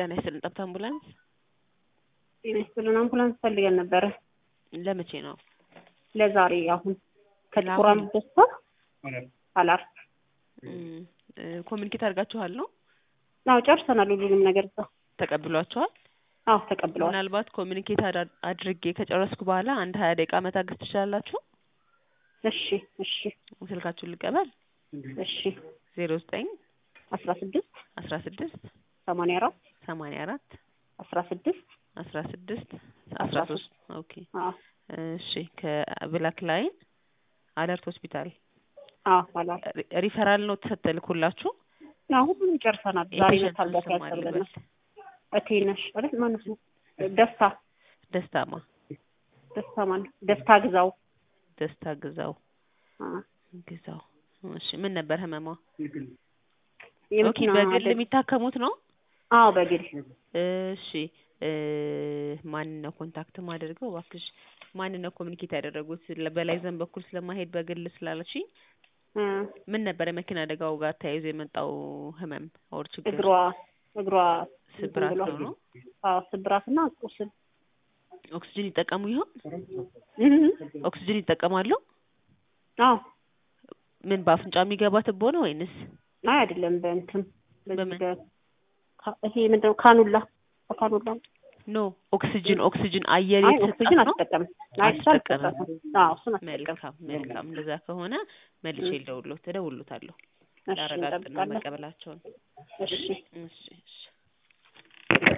ጤና ይስጥልን ጠብታ አምቡላንስ ጤና ይስጥልን አምቡላንስ ፈልገን ነበረ ለመቼ ነው? ለዛሬ አሁን ከጥቁር ለአሁን? አንበሳ አላር እም፣ እ፣ ኮሚኒኬት አድርጋችኋል ነው? አዎ ጨርሰናል ሁሉንም ነገር እዛ ተቀብሏችኋል? አዎ ተቀብለዋል ምናልባት ኮሚኒኬት አዳ- አድርጌ ከጨረስኩ በኋላ አንድ ሀያ ደቂቃ መታገስ ትችላላችሁ? እሺ እሺ ስልካችሁን ልቀበል። እሺ ዜሮ ዘጠኝ አስራ ስድስት አስራ ስድስት ሰማንያ አራት ሰማንያ አራት አስራ ስድስት አስራ ስድስት አስራ ሶስት ኦኬ አዎ እሺ ከብላክ ላይን አለርት ሆስፒታል አዎ አላር ሪ- ሪፈራል ነው ተልኩላችሁ? አዎ ሁሉንም ጨርሰናል ዛሬ የፔሸንቱን መታገስ ስም ያስፈልገናል አልበል። እቴነሽ ማለት ማነው ስሙ ደስታ ደስታማ ደስታ ማነው ደስታ ግዛው ደስታ ግዛው አዎ ግዛው እሺ ምን ነበር ህመሟ? ኦኬ የመኪና በግል አደጋ- የሚታከሙት ነው? አዎ በግል እሺ እ ማንን ነው ኮንታክት ማደርገው? እባክሽ ማንን ነው ኮሚኒኬት ያደረጉት? ለ- በላይ ዘን በኩል ስለማሄድ በግል ስላለችኝ እ፣ ምን ነበር የመኪና አደጋው ጋር ተያይዞ የመጣው ህመም ኦር ችግር? እግሯ እግሯ ስብራት እንትን ነው ብሏል። ነው? አዎ ስብራትና ቁስል ኦክስጅን ይጠቀሙ ይሆን? እህ፣ ኦክስጅን ይጠቀማሉ? አዎ ምን በአፍንጫ የሚገባ ትቦ ነው ወይንስ አይ አይደለም በእንትን በዚህ በምን? በ ካ- ይሄ ምንድነው ካኑላ በካኑላ ኖ ኦክስጅን ኦክስጅን አየር አይ የተሰጣት ኦክሲጅን ነው? አትጠቀምም አይ እሱ አትጠቀምም። አልተጠቀምም አዎ እሱን አትጠቀምም መልካም መልካም። እንደዛ ከሆነ መልሼ ልደውልዎት እደውልዎታለሁ እሺ ላረጋግጥ ነው እንጠብቃለን መቀበላቸውን። እሺ እሺ እሺ